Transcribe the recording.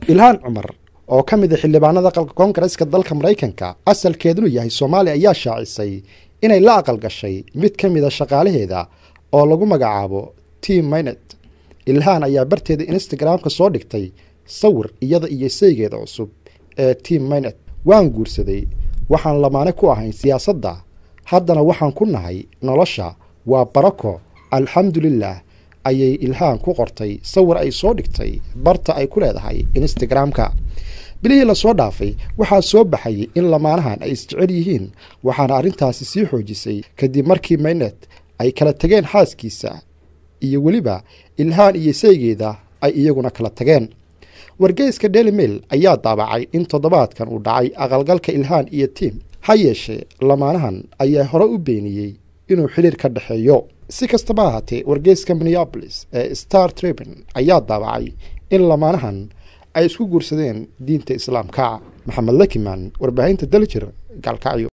ilhaan cumar oo ka mid a xildhibaanada aqalka koongareeska dalka maraykanka asalkeedunu yahay soomaaliya ayaa shaacisay inay la aqal gashay mid ka mid a shaqaalaheeda oo lagu magacaabo tim mynet ilhaan ayaa barteeda instagramka soo dhigtay sawir iyada iyo saygeeda cusub ee tim mynet waan guursaday waxaan lamaane ku ahayn siyaasadda haddana waxaan ku nahay nolosha waa barako alxamdulilah ayay ilhaan ku qortay sawir ay soo dhigtay barta ay ku leedahay instagramka bilihii lasoo dhaafay waxaa soo baxayay in lamaanahan ay isjecel yihiin waxaana arrintaasi sii xoojisay kadib markii maynet ay kala tageen xaaskiisa iyo weliba ilhaan iyo saygeeda ay iyaguna kala tageen wargeyska daily mail ayaa daabacay in toddobaadkan uu dhacay aqalgalka ilhaan iyo tiim ha yeeshee lamaanahan ayaa hore u beeniyey inuu xidhiir ka dhexeeyo si kastaba ahaatee wargeyska minneabolis ee star tribun ayaa daabacay in lamaanahan ay isku guursadeen diinta islaamka maxamed lakiman warbaahinta daljir gaalkacyo